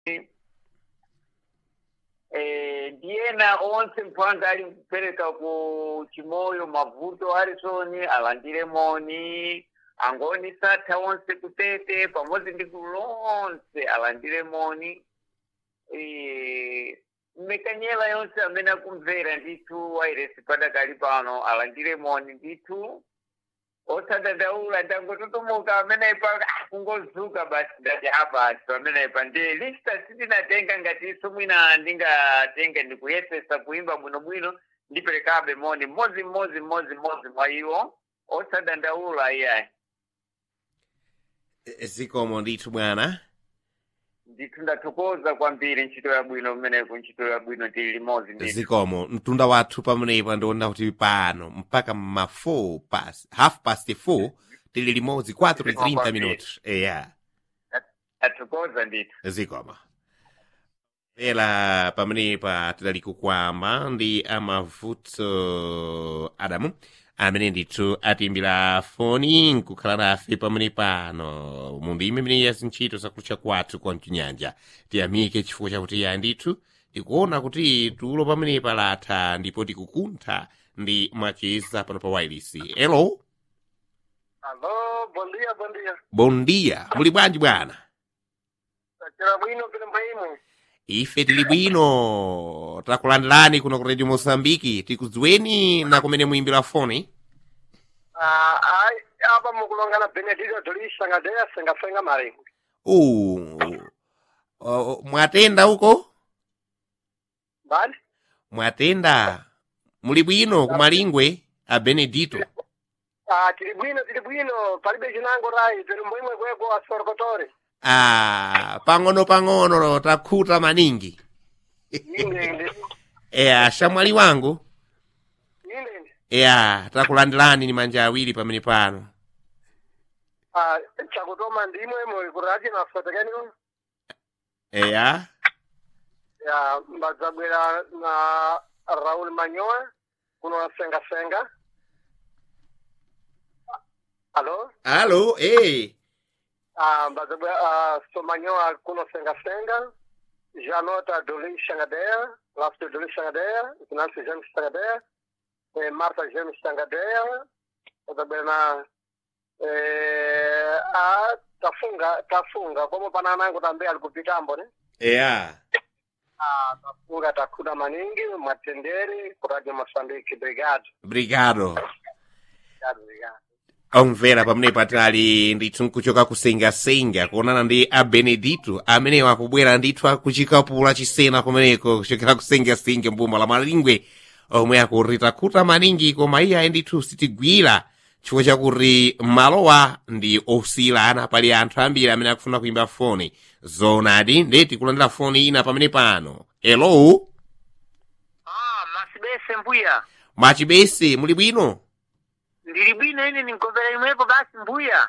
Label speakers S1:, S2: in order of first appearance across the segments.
S1: eh, ndiyena onse mphwanga ali kupereka ku chimoyo mavuto arisoni alandire moni angoni satha onse kutete pamodzi ndi gulu lonse alandire moni eh, mmekanyela yonse amene akumvera ndithu wairesi padakali pano alandire moni ndithu osadandaula ndangototomoka amenepa kungozuka basi ndati apa pamenepa ndi lista sindinatenga ngatiso mwina ndingatenga ndikuyesesa kuimba bwinobwino ndiperekabe moni mmodzi mmodzi mmodzi mmodzi mwa iwo osadandaula iyayi
S2: zikomo ndithu bwana
S1: ndithu ndathokoza kwambiri ntchito yabwino mmeneku ntchito yabwino tili limodzi ndithu
S2: zikomo mtunda wathu pamenepa ndiona kuti pano mpaka ma 4 past half past 4 tili limodzi 4
S1: Zikomo
S2: 30
S1: kwambiri.
S2: minutos eya
S1: ndathokoza ndithu
S2: zikomo ela pamenepa tidali kukwamba ndi amavuto adamu amene ndithu atimbira foni nkukhala nafe pamene pano mundime imene ya zintchito zakutcha kwathu kwa mchinyanja tiyamike chifukwa chakuti ya ndithu tikuona kuti tulo pamenepa latha ndipo tikukuntha ndi macheza pano pa wireless elo
S3: Alô, bom dia, bom dia.
S2: bon dia muli bwanji bwana
S3: Tachera bwino pili maimu.
S2: ife tili bwino takulandirani kuno ku radio mosambiki tikudziweni na kumene muyimbira foni
S3: Ah, ai, apa mukulongana Benedito Dolisa ngadeya singafenga marengo.
S2: uh, uh, mwatenda uko
S3: Bali?
S2: mwatenda muli bwino kumalingwe a benedito
S3: Ah, tili bwino, tili bwino. Palibe chinango rai, tili mwimwe kweko asorokotore.
S2: ah, pang'ono pang'ono takhuta maningi
S3: Inde inde.
S2: eya shamwali wangu
S3: Inde inde.
S2: eya takulandirani ni manja awiri pamene pano
S3: Ah, chakutoma ndimwe mwe kuraji na sotekeni.
S2: eya
S3: Ya, mbadzabwera na Raul Manyoa kuno senga senga. Alô?
S2: alo eh.
S3: Ah, mbadzabwera ah, Somanyoa kuno senga senga. Janota Dolin Xangadeia, Lafto Dolin Xangadeia, Nancy James Xangadeia, eh, Marta James Xangadeia, mbadzabwera na eh, ah, tafunga tafunga como pananango também ali kupitambo né
S2: eya
S3: ah, tafunga takhuda maningi mwatendere ku radio moçambique obrigado
S2: brigado
S3: obrigado obrigado
S2: omvera pamene patali ndithu nkuchoka kusengasenga kuonana ndi a benedito amene wakubwera ndithu akuchikapula chisena kumeneko kuchokera kusengasenga mbuma la malingwe omwe akurita khuta maningi koma iye ayi ndithu sitigwira chifukwa chakuti malowa ndi osiyilana pali anthu ambiri amene akufuna kuimba foni zonadi ndeti kulandira foni ina pamene pano elo
S1: ah masibese mbuya
S2: mwachibese muli bwino
S1: ndili bwino ine ninkomvera imwepo basi mbuya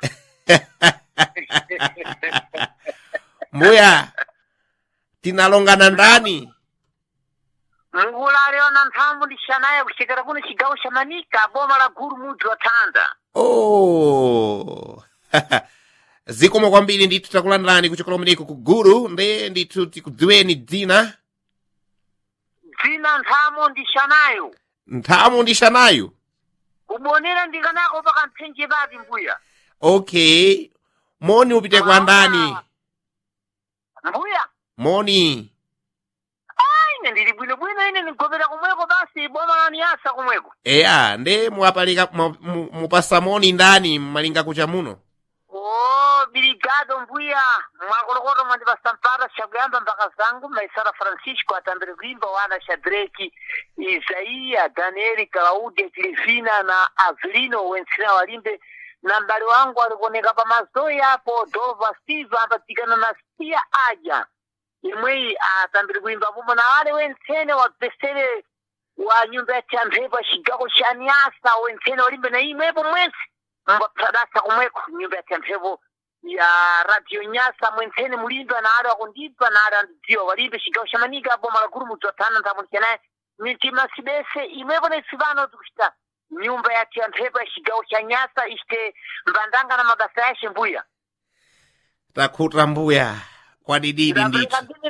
S2: mbuya tinalongana ndani
S1: mngula aliona nthambu ndixanaye kuchekera kuno cigawo xa manika boma la guru mudzi wa thanda
S2: oh zikomo kwambiri ndithu takulandirani kuchokera kumeneko ku guru nde ndithu tikudziweni dzina
S1: dzina nthamo ndixanayo
S2: nthamo ndixanayo
S1: ubonera ndikanako pakamphenje papi mbuya
S2: okay moni upite kwa ndani
S1: mbuya
S2: moni
S1: ine ndili bwinobwino ine nigopera kumweko basi boma la niyasa kumweko
S2: eya nde muwapalika mu- mu- mupasa moni ndani mmalinga kucha muno
S1: o biligado mbuya mwakolokoto mwandipasa mpata cakuyamba mpaka zangu maisara francisco atambire kuimba wana shadraki isaiya danieli klaudia tilifina na avelino wentsina walimbe na mbali wangu alikuoneka pa mazoyi apo dova steve ambatikana na sia aja imweyi atambire kuimba pomwe na wale wentsene wapesere wa nyumba ya tiamphepo cigawo ca niasa wentsene walimbe na imwepo mwense mbapsadasa kumweko nyumba ya tiamphepo ya radio nyasa mwentsene mulimba na ali wakundipa na ali andidziwa walimbe cigawo ca manika boma la guru mudzi wathana nthamulikanaye mitima sibese imwepo na isivano tikucita nyumba ya tiamphepo ya cigawo ca nyasa icite mbandanga na mabasa yace mbuya
S2: takhuta mbuya kwa dididi ndithu
S1: ndapereka ndini